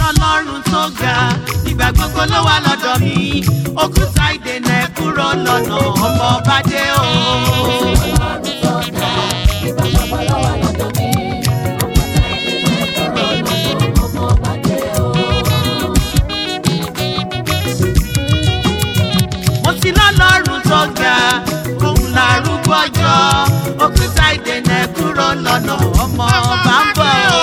lọ́lọ́run tó ga ìgbà gbogbo ló wà lọ́dọ̀ mi òkúta ìdènà ẹ̀ kúrò lọ́nà ọmọ ọba dé o. mo ti lọ́lọ́run tó ga òun làrúgbó ọjọ́ òkúta ìdènà ẹ̀ kúrò lọ́nà ọmọ ọba ń bọ̀ o.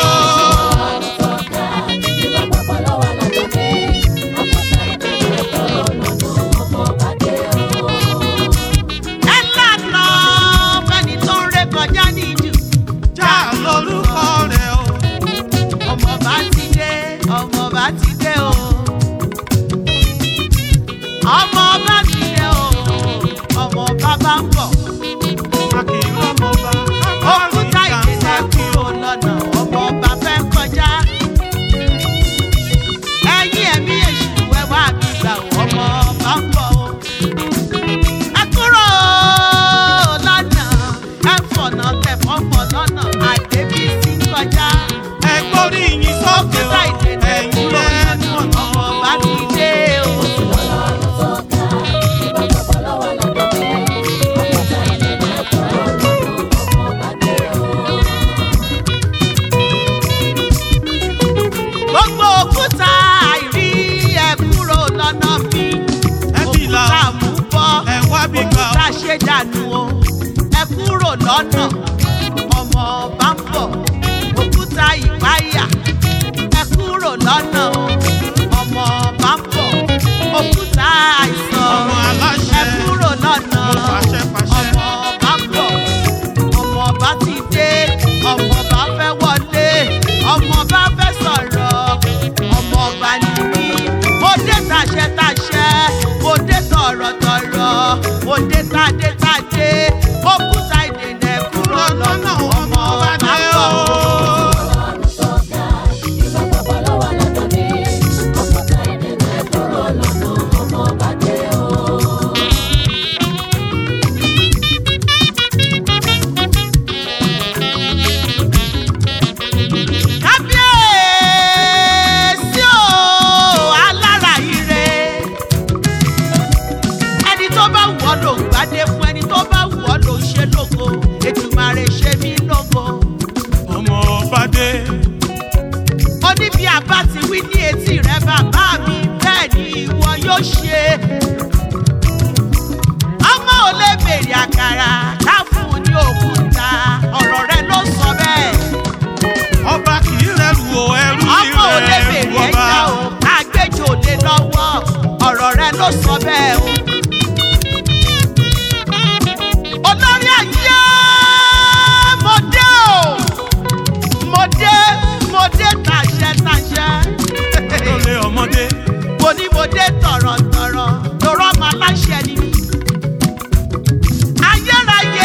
ẹ lànà fẹ́ni tó ń ré kọjá níjù já lórúkọ rẹ̀ o. ọmọ bá ti dé ọmọ bá ti dé o ọmọ bá ti dé o ọmọ bá bá ń bọ̀ a kì í rọ́mọ bá. òkúta ìdènà kúrò lọ́nà ọmọ bá fẹ́ kọjá ẹ̀yin ẹ̀mí èṣù ẹ wá mi gbà ó, ọmọ bá ń bọ̀ o ẹ kúrò lọ́nà ẹ fọ̀nà tẹ̀fọ́ pọ̀ lọ́nà àdébísí kọjá ẹ gbórí yín sókè o. òkúta ìdènà ẹ̀yin kúrò lẹ́nu lọ́nà ọmọ bá ti dé o. gbogbo òkúta àìrí ẹ kúrò lọ́nà mi ẹ fi là òkúta mú bọ́ ẹ wá bí gbà òkúta ṣe dànù o ẹ kúrò lọ́nà ọmọ bá ń bọ̀ òkúta ìpáyà ẹ kúrò lọ́nà o ọmọ bá ń bọ̀ òkúta àìsàn ọmọ aláṣẹ ẹ kúrò lọ́nà mo fàṣẹ fàṣẹ. ọmọ bá ń bọ̀ ọmọ bá ti dé ọmọ bá fẹ́ wọlé ọmọ bá fẹ́ sọ̀rọ̀ ọmọ bá ní mí mo dé tàṣẹ tàṣẹ mo dé tọ̀rọ̀tọ̀rọ̀ mo dé tàdé tàdé òkúta ìdènà ẹ̀ kúrò lọ́nà ọmọ bá ń bọ̀. kábíyèsí o alára ire ẹni tó bá wù ọ́ ló ń gbádé fún ẹni tó bá wù ọ́ ló ń ṣe lógo ètùmàrè ṣe mí lógo ọmọ ọba dé. oníbi àbá ti wí ní etí rẹ bàbá mi bẹ́ẹ̀ ni ìwọ yóò ṣe ọmọ ò lè bèrè àkàrà ká fún un ní òkúta ọ̀rọ̀ rẹ ló sọ bẹ́ẹ̀ ọba kì í rẹrù o ẹrú ní ọmọ ò lè rẹ̀ bèrè ọba. ẹja o àgbéjò lé lọ́wọ́ ọ̀rọ̀ rẹ ló sọ bẹ́ẹ̀ o. olórí ayé mo dé o mo dé mo dé tàṣẹ tàṣẹ lólè ọmọdé. mo ní mo dé tọ̀rọ̀tọ̀rọ̀ lọ́rọ́ ọmọ aláṣẹ ni mí. ayérayé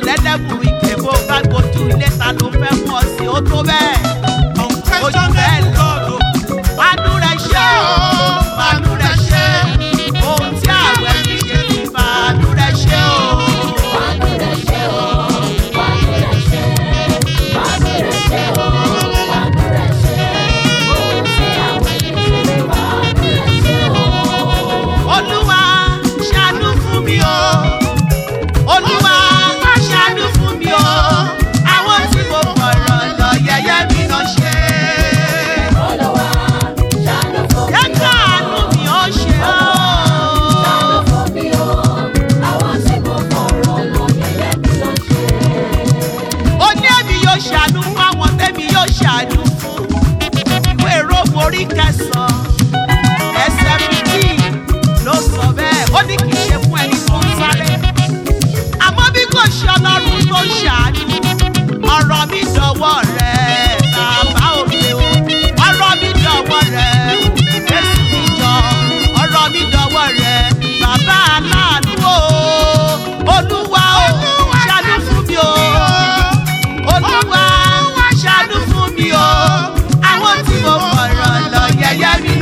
lẹ́lẹ́bù ìgbé bó bá gbójú ilé ta ló fẹ́ mú ọ sí ó tó bẹ́ẹ̀. Unquestionable God, oh. Fàánú rẹ̀ ṣe o, fàánú rẹ̀ ṣe. Ohun tí àwẹ̀ fi ṣe ti fàánú rẹ̀ ṣe o. Olúwa ṣàánú fún mi o. Olúwa ṣàánú fún mi o. Àwọn tí mo fọ̀rọ̀ lọ yẹyẹ mi lọ ṣe. Jẹ́ káàánú mi ó ṣe o. ó ní èmi yóò ṣàánú fún àwọn tẹ́mi yóò ṣàánú fún ìwé róòmù orí kẹsàn-án ẹsẹ̀ fìdí ló sọ bẹ́ẹ̀ ó ní kì í ṣe fún ẹni tó ń sáré àmọ́ bí kò ṣe ọlọ́run tó ń ṣàánú ọ̀rọ̀ mi dọ̀wọ́ rẹ̀ bàbá òde o ọ̀rọ̀ mi dọ̀wọ́ rẹ̀ jésù mi jọ ọ̀rọ̀ mi dọ̀wọ́ rẹ̀ bàbá aláàánú o olúwa o ṣàánú fún mi o olúwa ṣàánú fún mi o àwọn tí mo fọ̀rọ̀ lọ yẹyẹ mi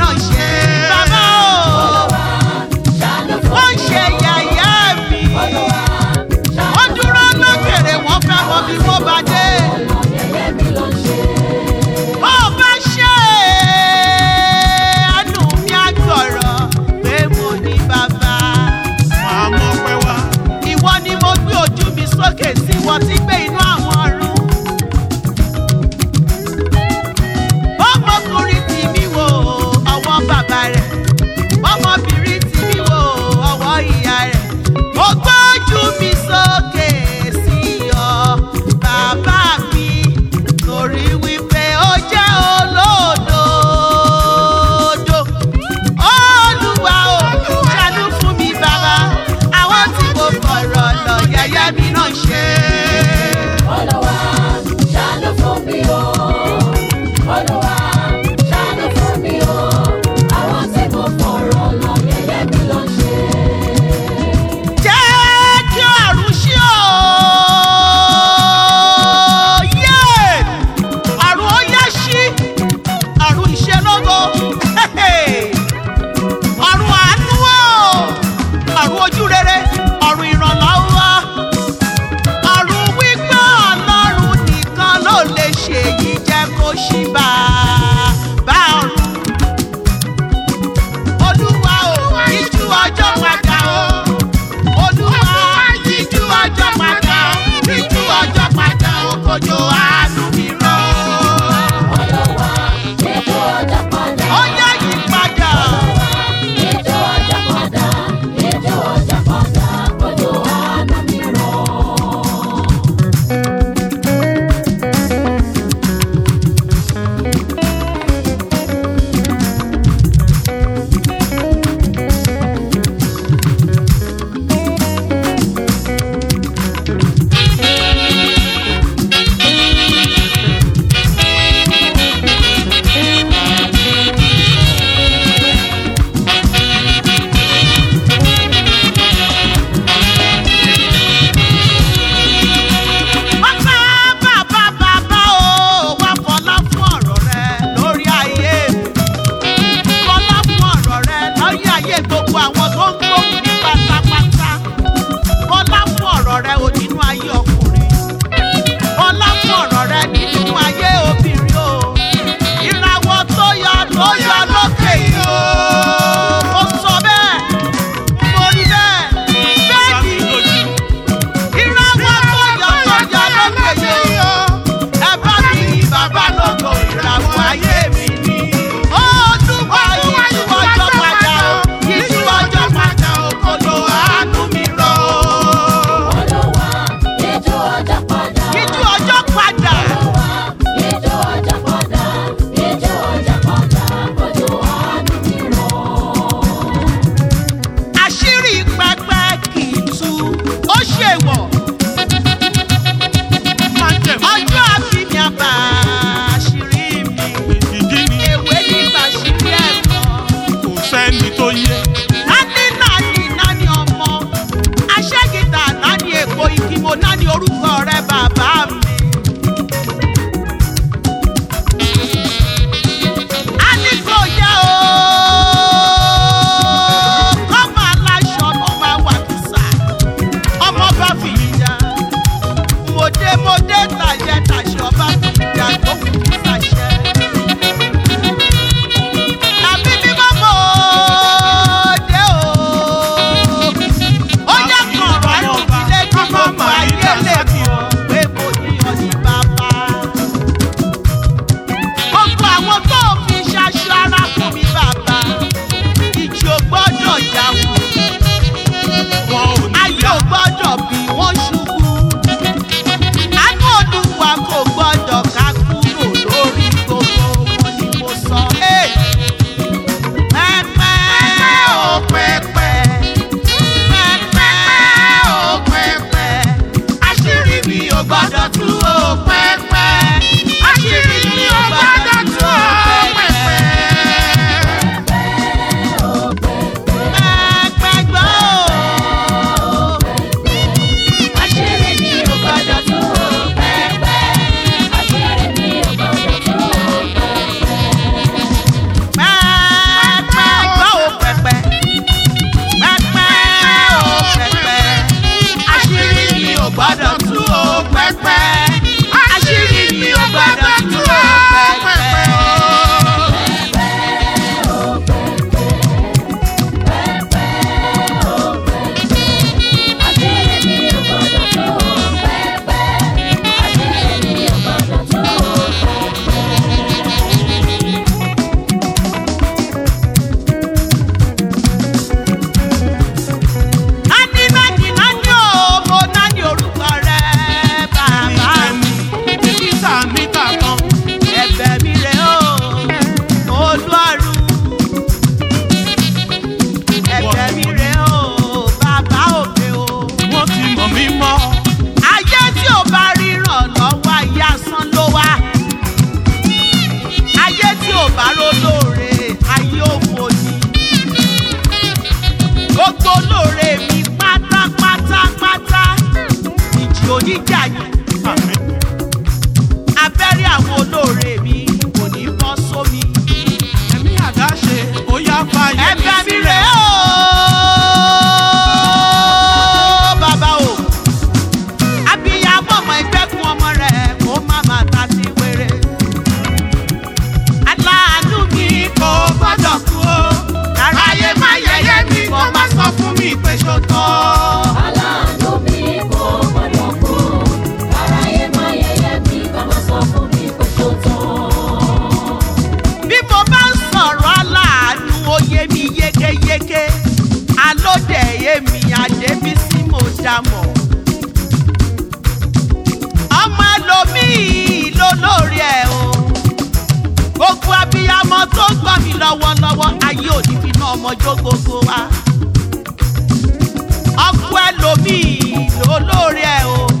orúkọ rẹ bàbá mi. a ní kò yẹ o kọ́mọ aláṣọ ọmọ máa wà kìsà ọmọ bá fi yíya mo dé mo dé tàjẹ tàṣẹ ọba fi yíya tó fi kìsà ṣẹ. àbí bí mo mọ̀ ọ́ dé o ó jẹ́ kọ̀ọ̀rọ̀ àdùnfilé kí gbogbo ayé lè mọ̀ pé mo ní ọdún bàbá gbogbo àwọn tó fi ṣaṣọ ara fún mi bàbá ìjì ò gbọ́dọ̀ jà wọ́n wọn ò ní ayé yá. ò gbọ́dọ̀ bí wọ́n ṣubú àánú olúwa kò gbọ́dọ̀ ká kúrò lórí gbogbo wọn ni mo sọ. Hey! pẹ́pẹ́ ó pẹ́pẹ́ pẹ́pẹ́ ó pẹ́pẹ́ àṣírí mi ò gbọ́dọ̀ tú ó pẹ́pẹ́ àṣírí mi ò gbọ́dọ̀ tú ó pẹ́pẹ́. Pẹ́pẹ́ gbọ́ ó. Àṣírí mi ò gbọdọ̀ tú o pẹ́pẹ́. Àṣírí mi ò gbọdọ̀ tú o pẹ́pẹ́. pẹ́pẹ́ gbọ́ ò pẹ́pẹ́ pẹ́pẹ́ ò pẹ́pẹ́ àṣírí mi ò gbọ́dọ̀ tú ò pẹ́pẹ́ àṣírí mi ò gbọ́dọ̀ tú ò pẹ́pẹ́. Àṣírí mi ò gbọdọ̀ tú o pẹ́pẹ́. Àṣírí mi ò gbọdọ̀ tú o Nání nání nání o, mo nání orúkọ rẹ̀ bàbá mi. Níta níta kan. Ẹ̀bẹ̀ mi rè o, Olúwarù. Ẹ̀bẹ̀ mi rè o, bàbá òkè o. Wọ́n ti mọ̀ mí mọ́. ayé tí ò bá ríran lọ́wọ́ ayé asán ló wá ayé tí ò bá rólóore ayé òfò ni gbogbo olóore mi pátápátápátá ìjì oníjà yìí Àmín. abẹ́rẹ́ àwọn olóore mi kò ní bọ́ sómi Ẹ̀mí àdáṣe ó yá fàyè mi ẹ̀bẹ̀ mi sílẹ̀. rè o bàbá o abiyamọ ọmọ ìgbẹ́kun ọmọ rẹ̀ kó má má ta sí wéré aláàánú mi kò gbọ́dọ̀ kú o aráyé má yẹyẹ mi kò má sọ fún mi pé ṣó tán. Aláàánú mi kò gbọdọ̀ kú. Aráyé má yẹ̀yẹ́ mi, ká má sọ fún mi pé ṣó tán. bí mo bá ń sọ̀rọ̀ aláàánú ó yé mi yékéyéké alóde yé mi àdébísí mo dá mọ̀. ọmọ ẹlòmíì ló lórí ẹ̀ o gbogbo abiyamọ tó ń gbọ́ mi lọ́wọ́lọ́wọ́ ayé òní fi ná ọmọ jó gbogbo wa. ọkọ ẹlòmíì ló lórí ẹ̀ o